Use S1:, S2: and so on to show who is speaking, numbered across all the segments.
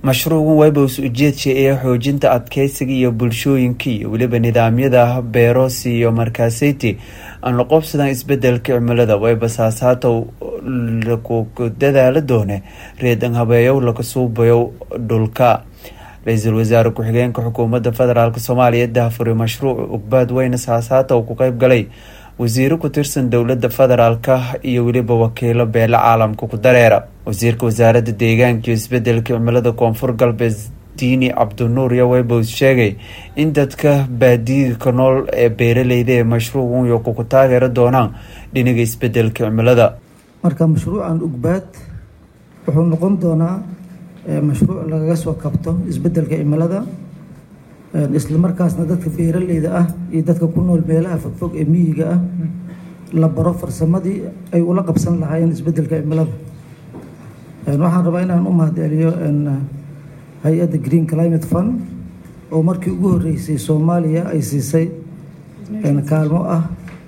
S1: mashruucan webos ujeedka ee xoojinta adkeysiga iyo bulshooyinka iyo weliba nidaamyada beerosi iyo markaaseyti aan la qobsadan isbedelka cimilada webasaasaata laku dadaala doone reedan habeeyow laga suubayo dhulka ra-iisul wasaare ku-xigeenka xukuumadda federaalk soomaaliya daafuri mashruuca ugbaad weyne saasaata uu ku qeyb galay wasiiro ku tirsan dowladda federaalka iyo weliba wakiilo beele caalamka ku dareera wasiirka wasaaradda deegaanka iyo isbedelka cimilada koonfur galbeed diini cabdinuur yowebos sheegay in dadka baadiyiga ka nool ee beeraleyda ee mashruucan yoku ku taageeri doonaan dhinaga isbedelka cimilada
S2: marka mashruucan ugbaad wuxuu noqon doonaa mashruuc lagaga soo kabto isbedelka cimilada islamarkaasna dadka beeraleyda ah iyo dadka ku nool meelaha fogfog ee miyiga ah la baro farsamadii ay ula qabsan lahaayeen isbedelka cimilada waxaan rabaa inaan u mahadceliyo hay-adda green climate fund oo markii ugu horeysay soomaaliya ay siisay kaalmo ah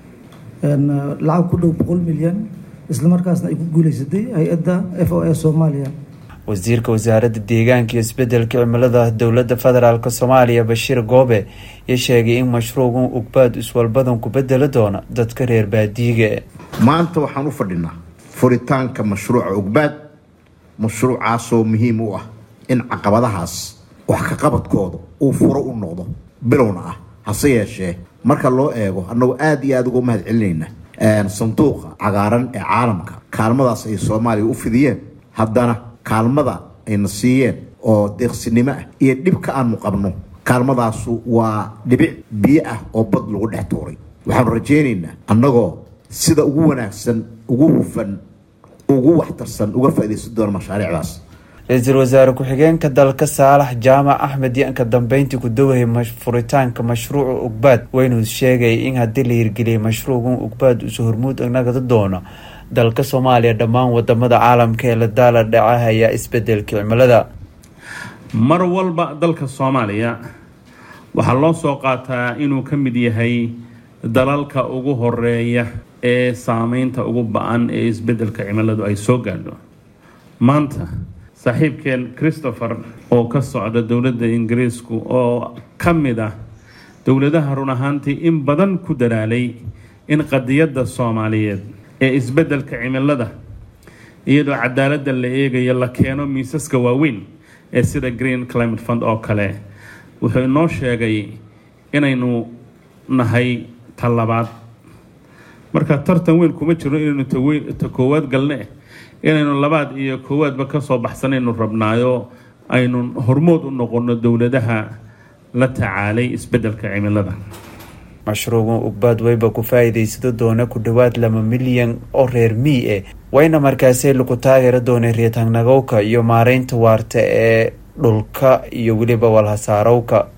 S2: lacag ku dhow boqol milyan islamarkaasna ay ku guuleysatay hay-adda f o a soomaaliya
S1: wasiirka wasaaradda deegaanka iyo isbedelka cimilada dowladda federaalk soomaaliya bashiir goobe iyo sheegay in mashruucan ugbaad iswalbadan ku bedeli doona dadka reer baadiyiga
S3: maanta waxaan u fadhinaa furitaanka mashruuca ugbaad mashruucaasoo muhiim u ah in caqabadahaas wax ka qabadkooda uu furo u noqdo bilowna ah hase yeeshee marka loo eego annagoo aada iyo aada uga mahad celinayna sanduuqa cagaaran ee caalamka kaalmadaas ay soomaaliya u fidiyeen haddana kaalmada ayna siiyeen oo deeqsinimo ah iyo dhibka aanu qabno kaalmadaasu waa dhibic biyo ah oo bad lagu dhex tuuray waxaanu rajaynaynaa annagoo sida ugu wanaagsan ugu hufan ugu waxtarsan uga faaidaysan doona mashaariicdaas
S1: ra-iisul wasaare ku-xigeenka dalka saalax jaamac axmed yanka dambeyntii ku dawayay furitaanka mashruuca ugbaad weynuu sheegay in haddii la hirgeliyay mashruucan ugbaad usu hormuud nagada doono dalka soomaaliya dhammaan wadamada caalamka ee la daala dhacahaya isbedelka cimilada
S4: mar walba dalka soomaaliya waxaa loo soo qaataa inuu ka mid yahay dalalka ugu horeeya ee saameynta ugu ba-an ee isbedelka cimiladu ay soo gaadho maanta saaxiibkeen christopher oo ka socda dowladda ingiriisku oo ka mid ah dowladaha run ahaantii in badan ku dadaalay in qadiyadda soomaaliyeed ee isbedelka cimilada iyadoo cadaaladda la eegayo la keeno miisaska waaweyn ee sida green climate fund oo kale wuxuu inoo sheegay inaynu nahay talabaad marka tartan weyn kuma jiro inaynu ta koowaad galne inaynu labaad iyo koowaadba kasoo baxsanaynu rabnaayo aynu hormood u noqono dowladaha la tacaalay isbedelka cimilada
S1: mashruucan ugbaad weyba ku faa-iideysado doona ku dhowaad laba milyan oo reer mii eh wayna markaasi lagu taageeri doonay reetaanagowka iyo maareynta waarta ee dhulka iyo weliba walhasaarowka